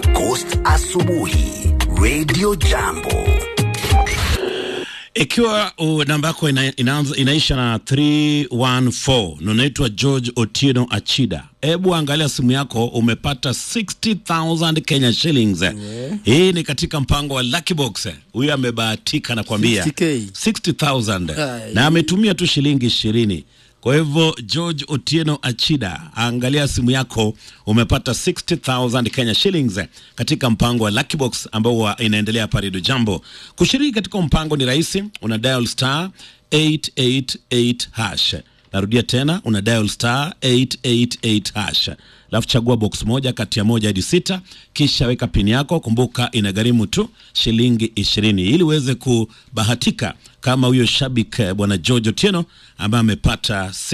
na Ghost Asubuhi Radio Jambo. Ikiwa uh, namba yako ina, inaanza, inaisha na 314 na unaitwa George Otieno Achida, hebu angalia simu yako, umepata 60000 Kenya shillings. Hii ni katika mpango wa Lucky Box. Huyu amebahatika nakwambia 60K. 60000 Ai. na ametumia tu shilingi ishirini. Kwa hivyo George Otieno Achida, angalia simu yako, umepata 60000 Kenya shillings katika mpango wa Lucky Box ambao wa- inaendelea hapa Radio Jambo. Kushiriki katika mpango ni rahisi, una dial star 888 hash. Narudia tena, una dial star 888 hash, alafu chagua box moja kati ya moja hadi sita, kisha weka pini yako. Kumbuka inagharimu tu shilingi ishirini ili uweze kubahatika kama huyo shabik eh, bwana George Otieno ambaye amepata